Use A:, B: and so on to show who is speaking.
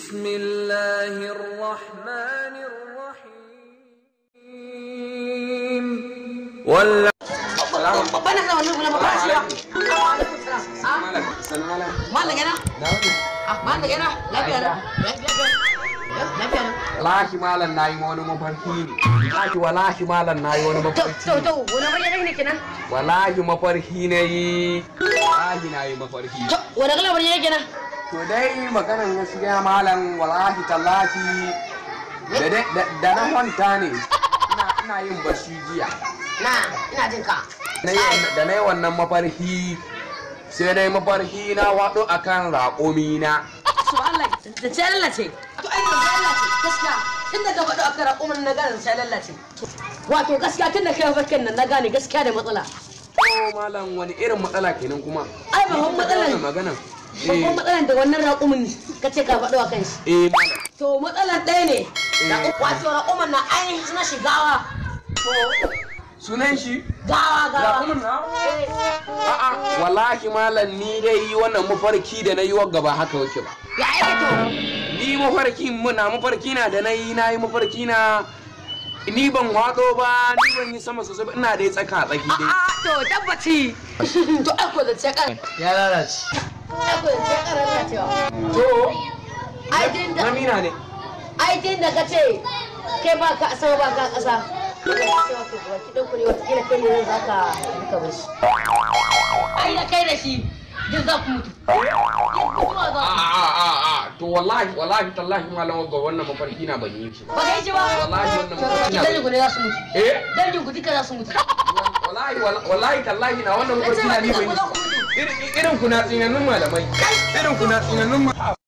A: بسم الله الرحمن الرحيم ولا
B: bana kana wannan kula ba shi ba mallan yana ah mallan yana lafiya na lafiya lafiya na
C: Wallahi malam nayi wani mafarki ne. Wallahi wallahi malam nayi wani
B: to
C: mafarki.
B: to to wani bayyana ne kenan
C: Wallahi mafarki ne yi. Wallahi nayi mafarki.
B: to wani kala bayyana kenan
C: To dai maganar gaskiya malam wallahi tallahi da dai- da da na kwanta ne. Ina ina yin bashi jiya.
B: na ina jin ka
C: Na yi- Da na yi wannan mafarki sai dai mafarki na waɗo akan raƙumi na.
B: subhanallah da ce lallace to ai da ce lallace gaskiya tun da ka faɗo akan raƙumin na gane sai lallace wato gaskiya tun da kai mafarkin nan na gane gaskiya da matsala
C: Oh malam wani irin matsala kenan kuma.
B: Ai, babban matsala ne.
C: Wannan maganan.
B: babban matsalan da wannan raƙumin ka ce ka faɗo a kan shi
C: Eh malam.
B: to matsalan ɗaya ne wato raƙumin na ainihin suna shigawa
C: Sunan shi?
B: gawa gawa
C: Raƙumin na? A'a, wallahi malam ni dai wannan mafarki da na yi wa gaba haka wake ba.
B: ya yake to
C: Ni mafarki muna mafarki na da na yi na yi mafarki na ni ban watso ba ni ban yi sama sosai ba ina dai tsaka tsaki dai.
B: A'a to tabbaci. To ai ko da ce kan.
D: ya lalace
B: Ai ko da ce kan rana cewa.
C: To,
B: Ai din da
C: na mina ne.
B: ai din da ka ce kai ba ka sama ba ka kasa. Cewa to ba ki dauko ne wata kila kai ne zan zaka duka bashi. Ai da kai da shi duk za ku mutu. Duk kuma za
C: A
B: ku.
C: a a a to wallahi wallahi tallahi malam ga wannan mafarki na ban yi shi ba.
B: Ba kai shi ba.
C: Wallahi wannan
B: To
C: mutum na-
B: dangin ku ne za su mutu.
C: Eh?
B: Dangin ku duka za su mutu.
C: Wallahi wallahi tallahi na wannan
B: Na ce
C: mafarki na
B: ba
C: ni ban
B: duka
C: yi
B: ku za ku
C: shi ba.
B: mutu.
C: Irin irin ku na tsinannun malamai. Irin ku na tsinannun malamai.